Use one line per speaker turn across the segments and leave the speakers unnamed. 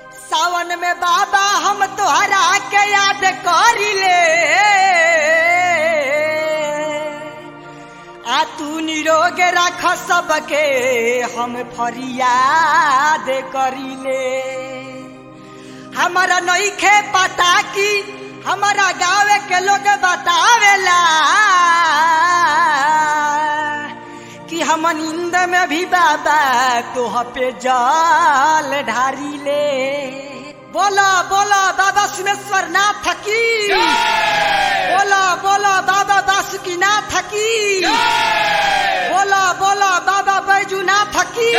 सावन में बाबा हम तोहरा के याद करिले आ तू निरोग रख सबके हम फरियाद करिले हमारा नईखे पता की हमारा गाँव के लोग बतावेला कि हम नींद में भी बाबा तोह पे जल ढारी ले बोला बोला बाबा सुमेश्वर नाथ की बोला बोला बाबा बासुकी नाथ की बोला बोला बाबा बैजू नाथ की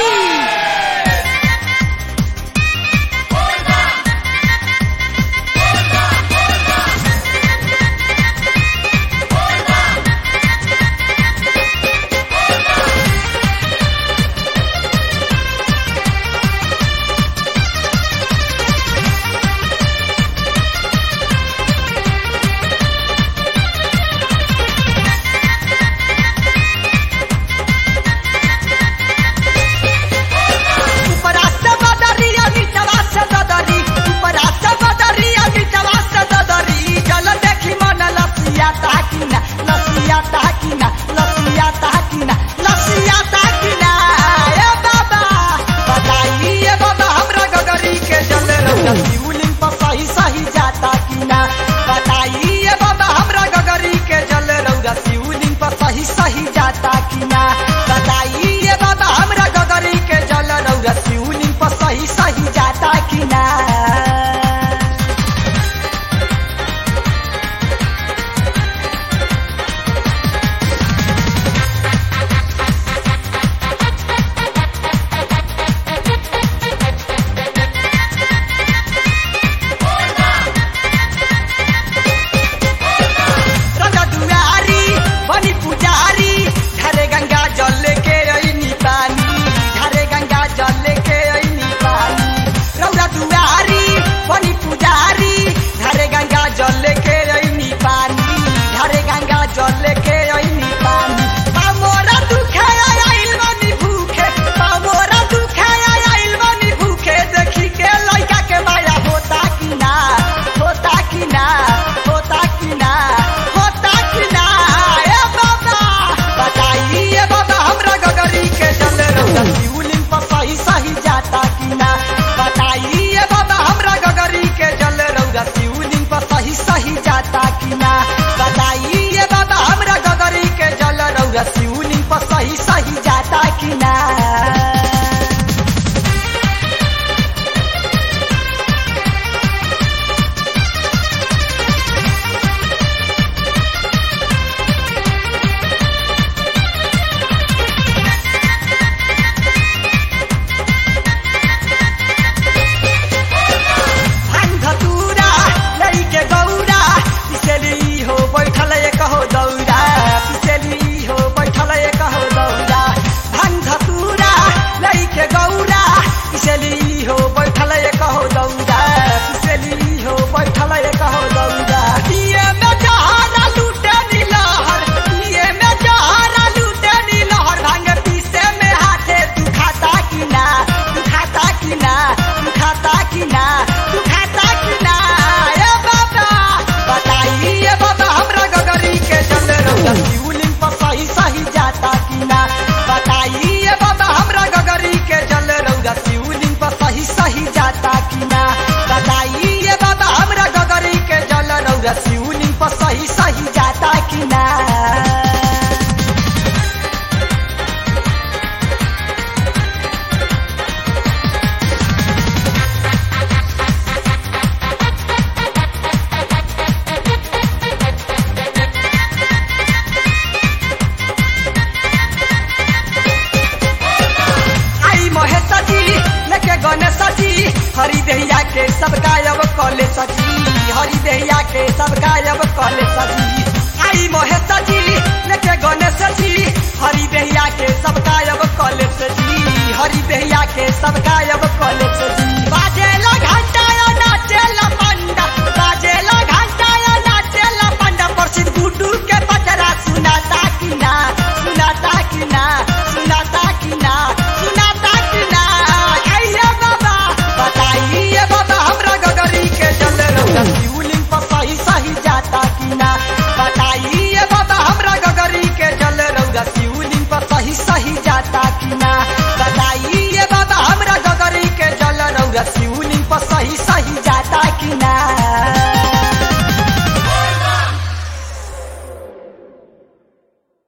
ऊपरा से बदरिया नीचवा से ददरी ऊपरा से बदरिया नीचवा से ददरी जल देखी मन लसिया ताकिना लसिया ताकिना लसिया ताकिना लसिया ताकिना ए बाबा बताई ए बाबा हमरा गगरी के जल रौदा शिवलिंग पर सही सही जाता किना बताई ए बाबा हमरा गगरी के जल रौदा शिवलिंग पर सही सही जाता किना बताई ए बाबा हमरा गगरी के जल रौदा शिवलिंग पर सही सही जाता किना रंगा दुआरी बनी पुजारी घरे गंगा जल के ऐनी पानी घरे गंगा जल के ऐनी पानी रौरा दुआरी बनी पुजारी घरे गंगा जल के ऐनी पानी घरे गंगा जल के ऐनी पानी पामोरा दुखे आइल बनी भूखे पामोरा दुखे आइल बनी भूखे देखी के लइका के माया होता कि ना होता कि ना होता कि ना होता कि ना ए बाबा बताई ए बाबा हमरा गगरी के जल रौदा शिवलिंग पर सही सही जाता कि ना बताई ए बाबा हमरा गगरी के जल रौदा शिवलिंग पर सही सही जाता कि ना बताई ए बाबा हमरा गगरी के जल रौदा शिवलिंग पर सही सही जाता कि ना धतूरा लड़के गौरा पिछली हो बैठल एक हो दौरा पिछली हो बैठल एक हो दौरा धन धतूरा लड़के गौरा पिछली हो बैठल एक हो दौरा पिछली हो बैठल एक हो दौरा दिए में जहारा लूटे नीलहर दिए में जहारा लूटे नीलहर भांग पीसे में हाथे तू खाता कि ना तू खाता कि ना तू खाता कि ना तू खाता कि ना ए बाबा बताई ए बाबा हमरा गगरी के जल रौदा शिवलिंग पर सही सही जाता कि ना बताई ए बाबा हमरा गगरी के जल रौदा शिवलिंग पर सही सही जाता कि ना बताई ए बाबा हमरा गगरी के जल रौदा शिवलिंग पर सही सही जाता कि ना आई महेश जी लेके गणेश जी हरि दहिया के सब गायब कले सजी हरि दहिया के सब गायब कले सजी आई महेश जी लेके गणेश जी हरि दहिया के सब गायब कले सजी हरि दहिया के सब गायब कले